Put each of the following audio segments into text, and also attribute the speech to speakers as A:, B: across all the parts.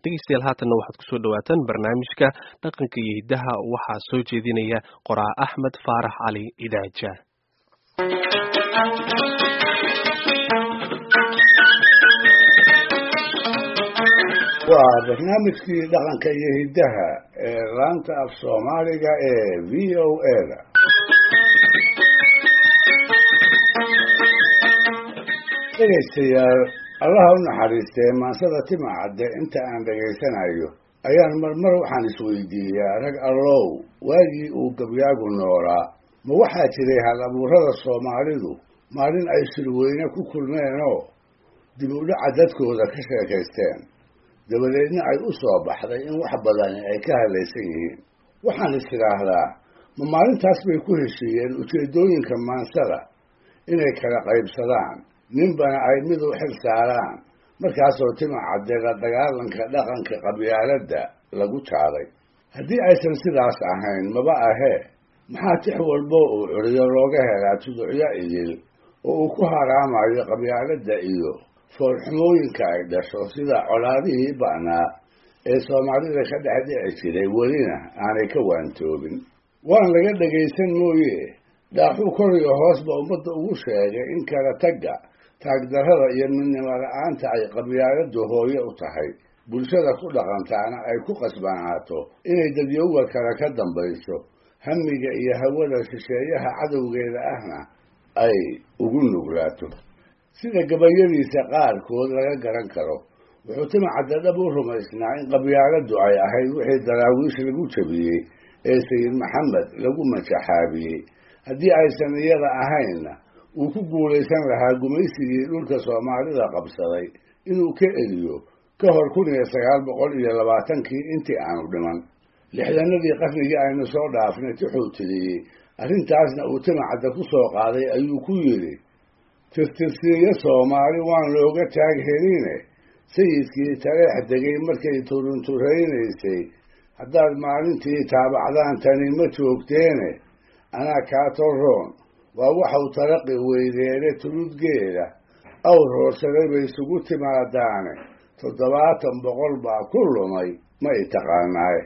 A: dhegeystayaal haatanna waxaad kusoo dhawaataan barnaamijka dhaqanka iyo hiddaha waxaa soo jeedinaya qoraa axmed faarax cali idaaja
B: waa barnaamijkii dhaqanka iyo hiddaha ee laanta af soomaaliga ee v o a da dhegaystayaal allaha u naxariistee maansada timacadde inta aan dhegaysanayo ayaan marmar waxaan isweydiiyaa rag allow waagii uu gabyaagu noolaa ma waxaa jiray hal abuurada soomaalidu maalin ay shirweyne ku kulmeenoo dib u dhaca dadkooda ka sheekaysteen dabadeedna ay u soo baxday in wax badani ay ka hadlaysan yihiin waxaan is idhaahdaa ma maalintaas bay ku heshiiyeen ujeeddooyinka maansada inay kala qaybsadaan ninbana ay mid u xil saaraan markaasoo timacadde la dagaalanka dhaqanka qabyaaladda lagu jaaday haddii aysan sidaas ahayn maba ahee maxaa tix walbo uu curiyo looga helaa tuducyo idil oo uu ku haraamayo qabyaaladda iyo foolxumooyinka ay dhasho sida colaadihii ba'naa ee soomaalida ka dhex dhici jiray welina aanay ka waantoobin waan laga dhagaysan mooye dhaaxuu kor iyo hoosba ummadda ugu sheegay in kala tagga taagdarrada iyo midnimo la-aanta ay qabyaaladdu hooye u tahay bulshada ku dhaqantaana ay ku qasbanaato inay dadyowga kale ka dambayso hamiga iyo hawada shisheeyaha cadowgeeda ahna ay ugu nuglaato sida gabayadiisa qaarkood laga garan karo wuxuu timacadda dhab u rumaysnaa in qabyaaladdu ay ahayd wixii daraawiish lagu jabiyey ee sayid maxamed lagu majaxaabiyey haddii aysan iyada ahaynna uu ku guulaysan lahaa gumaysigii dhulka soomaalida qabsaday inuu ka eliyo ka hor kun iyo sagaal boqol iyo labaatankii intii aanu dhiman lixdanadii qarnigii aynu soo dhaafnay tixuu tiriyey arrintaasna uu timacadda ku soo qaaday ayuu ku yidhi tirtirsiiyo soomaali waan looga taag heline sayidkii taleex degay markay turunturaynaysay haddaad maalintii taabacdaan tani ma joogteene anaa kaa torroon waa waxau taraqi weydeene tuludgeeda awr hoorsaday bay isugu timaadaane toddobaatan boqol baa ku lumay ma i taqaanaaye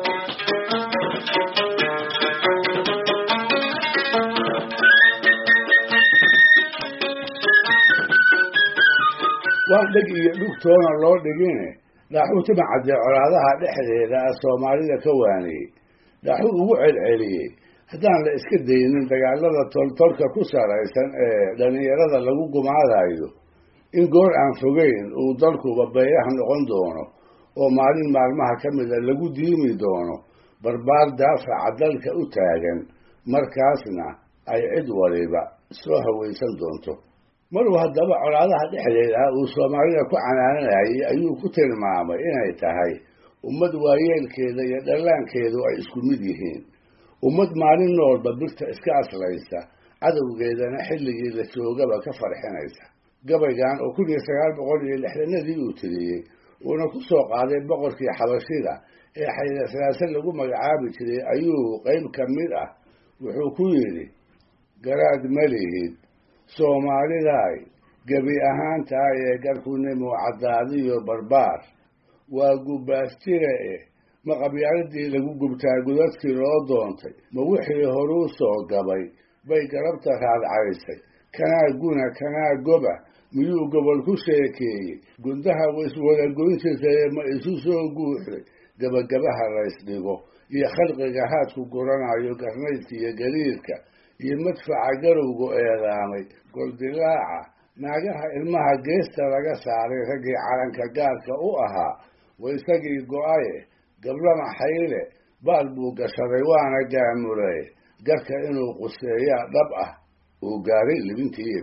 B: waan dheg iyo dhugtoona loo dhigine dhaaxuu timacadde colaadaha dhexdeeda ah soomaalida ka waaniyey dhaaxuu ugu celceliyey haddaan la iska daynin dagaalada toltolka ku saraysan ee dhallinyarada lagu gumaadayo in goor aan fogeyn uu dalkuba beeyaha noqon doono oo maalin maalmaha ka mida lagu diimi doono barbaar daafaca dalka u taagan markaasna ay cid waliba soo hawaysan doonto maruu haddaba colaadaha dhexdeeda ah uu soomaalida ku canaananayay ayuu ku tilmaamay inay tahay ummad waayeelkeeda iyo dhallaankeedu ay isku mid yihiin ummad maalin noolba birta iska aslaysa cadowgeedana xilligii la joogaba ka farxinaysa gabaygan oo kun iyo sagaal boqol iyo lixdanadii uu tiriyey uuna ku soo qaaday boqorkii xabashida ee xaylasalaase lagu magacaabi jiray ayuu qayb ka mid ah wuxuu ku yidhi garaad ma lihid soomaalidaay gebi ahaantahay ee garkunimo caddaadiyo barbaar waa gubbaas jire eh ma qabyaaladii lagu gubtaa gudadkii loo doontay ma wixii horuu soo gabay bay garabta raadcaysay kanaa guna kanaa goba miyuu gobol ku sheekeeyey gundaha waiswada goyn jirtaye ma isu soo guuxday gabagabaha laysdhigo iyo khalqiga haadku guranayo garnaydka iyo gariirka iyo madfaca garowgu eedaamay goldilaaca naagaha ilmaha geesta laga saaray raggii calanka gaarka u ahaa wa isagii go-aye gablama xayle baal buu gashaday waana gaamulay garka inuu quseeyaa dhab ah uu gaaray libintii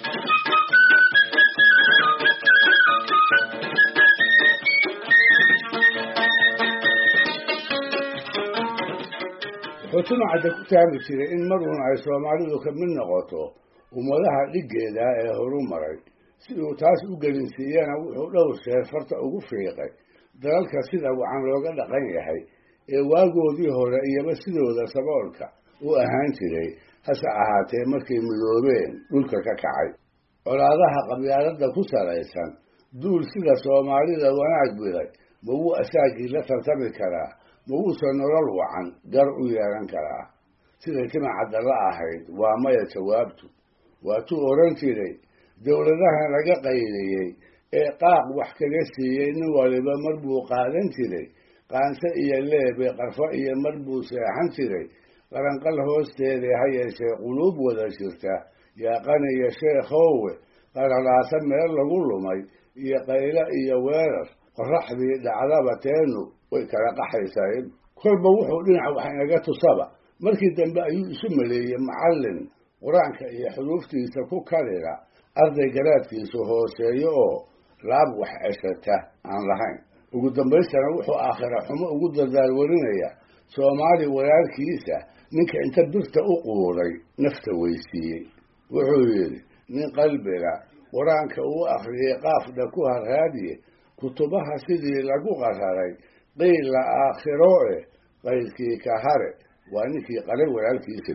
B: wuxuu timacadda ku taami jiray in maruun ay soomaalidu ka mid noqoto ummadaha dhiggeeda ee horu maray si uu taas u gelinsiiyana wuxuu dhowr sheer farta ugu fiiqay dalalka sida wacan looga dhaqan yahay ee waagoodii hore iyaba sidooda saboolka u ahaan jiray hase ahaatee markay midoobeen dhulka ka kacay colaadaha qabyaaladda ku salaysan duul sida soomaalida wanaag biday ma wuu asaagii la tartami karaa ma wuuse nolol wacan gar u yeelan karaa siday timacadda la ahayd waa maya jawaabtu waatuu odhan jiray dowladahan laga qaydayey ee qaaq wax kaga siiyey nin waliba mar buu qaadan jiray qaanse iyo leebe qarfo iyo mar buu seexan jiray qaranqal hoosteeda ha yeeshee quluub wada jirta yaaqaniyo sheekhowe qaralaasa meel lagu lumay iyo qaylo iyo weerar qoraxdii dhacdaba teenu way kala qaxaysaa kolba wuxuu dhinac wax inaga tusaba markii dambe ayuu isu maleeyey macallin qur-aanka iyo xuruuftiisa ku kalila arday garaadkiisu hooseeyo oo laab wax ceshata aan lahayn ugu dambaystana wuxuu aakhira xumo ugu dadaalwarinaya soomaali walaalkiisa ninka inta birta u quuray nafta weysiiyey wuxuu yidhi nin qalbiga qur-aanka uu akhriyey qaafdha ku harhaadiye kutubaha sidii lagu qararay qiila aakhiro e qaydkii ka hare waa ninkii qalay walaalkiisa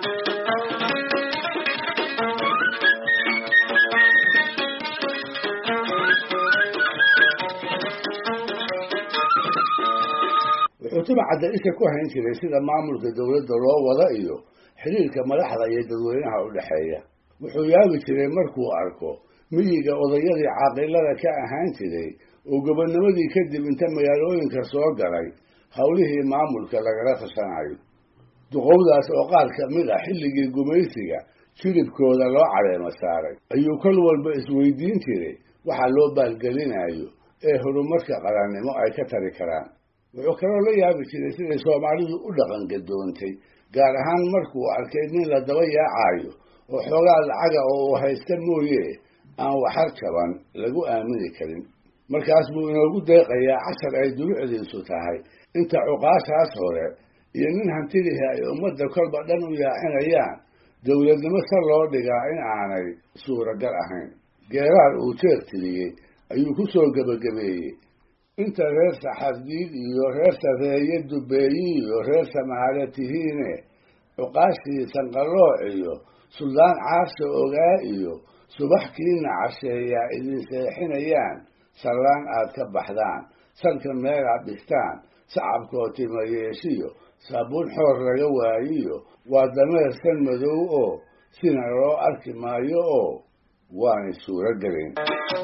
B: wuxuu timacadda isha ku hayn jiray sida maamulka dowladda loo wada iyo xiriirka madaxda iyo dadweynaha u dhexeeya wuxuu yaabi jiray markuu arko miyiga odayadii caaqilada ka ahaan jiray oo gobonnimadii kadib inta magaalooyinka soo galay howlihii maamulka lagala tashanayo duqowdaas oo qaar ka mid a xilligii gumaysiga jilibkooda loo caleemo saaray ayuu kol walba isweydiin jiray waxa loo baalgelinayo ee horumarka qarannimo ay ka tari karaan wuxuu kaloo la yaabi jiray siday soomaalidu u dhaqangadoontay gaar ahaan markuu arkay nin la daba yaacayo oo xoogaa lacaga oo uu haysta mooye aan waxar jaban lagu aamini karin markaas buu inoogu deeqayaa cashar ay dulucdiisu tahay inta cuqaashaas hore iyo nin hantidihii ay ummadda kolba dhan u yaacinayaan dowladnimo sa loo dhigaa in aanay suuragal ahayn geeraar uu jeer tiriyey ayuu ku soo gebagabeeyey inta reer saxardiid iyo reer sareeye dubeeyi iyo reer samaale tihiine cuqaashii sanqalooc iyo suldaan caasha ogaa iyo subaxkiina casheeyaa idin seexinayaan sallaan aad ka baxdaan salka meel aad dhigtaan sacabkoo timayeeshiyo saabuun xoor laga waayiyo waa dameer san madow oo sina loo arki maayo oo waanay suuro gelin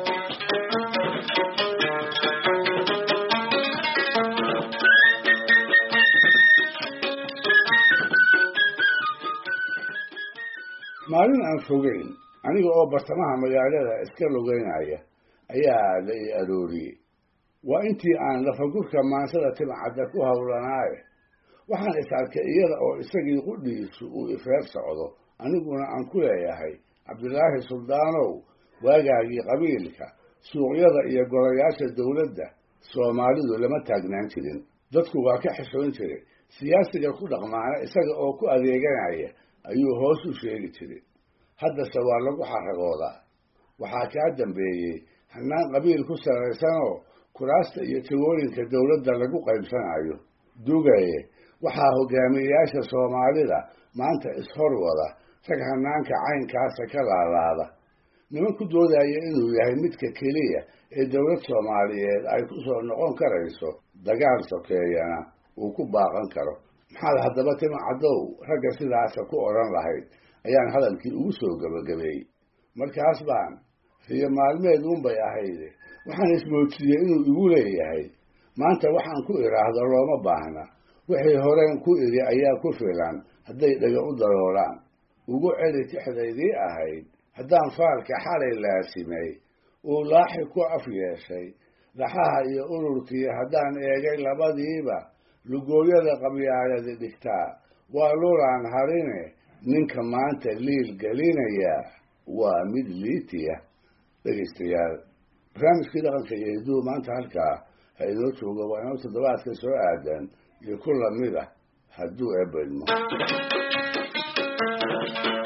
B: maalin aan fogeyn aniga oo bartamaha magaalada iska lugeynaya ayaa la i arooriyey waa intii aan lafagurka maansada timcadda ku howlanaaye waxaan is arkay iyada oo isagii qudhiisu uu ifeer socdo aniguna aan ku leeyahay cabdilaahi suldaanow waagaagii qabiilka suuqyada iyo golayaasha dowladda soomaalidu lama taagnaan jirin dadku waa ka xishoon jiray siyaasiga ku dhaqmaana isaga oo ku adeeganaya ayuu hoos u sheegi jiray haddase waa lagu xaragoodaa waxaa kaa dambeeyey hannaan qabiil ku sarraysanoo kuraasta iyo tigooyinka dowladda lagu qaybsanayo dugaye waxaa hogaamiyeyaasha soomaalida maanta ishor wada rag hanaanka caynkaasa ka laalaada niman ku doodaya inuu yahay midka keliya ee dowlad soomaaliyeed ay ku soo noqon karayso dagaal sokeeyana uu ku baaqan karo maxaad haddaba tima caddow ragga sidaasa ku odhan lahayd ayaan hadalkii ugu soo gebagabeeyey markaas baan riyo maalmeed unbay ahayde waxaan ismoodsiiyey inuu igu leeyahay maanta waxaan ku idhaahdo looma baahna wixii horeen ku idhi ayaa ku filan hadday dhaga u daroolaan ugu celi tixdaydii ahayd haddaan faalka xalay laasimay uu laaxi ku af yeeshay dhaxaha iyo ururkii haddaan eegay labadiiba lugooyada qabyaaladi dhigtaa waa lulaan harine ninka maanta liil gelinaya waa mid liitiya dhegaystayaal barnaamijkii dhaqanka iyo hidduu maanta halkaa ha inoo joogo waa inoo toddobaadka soo aadan iyo ku lamid ah hadduu eebedmo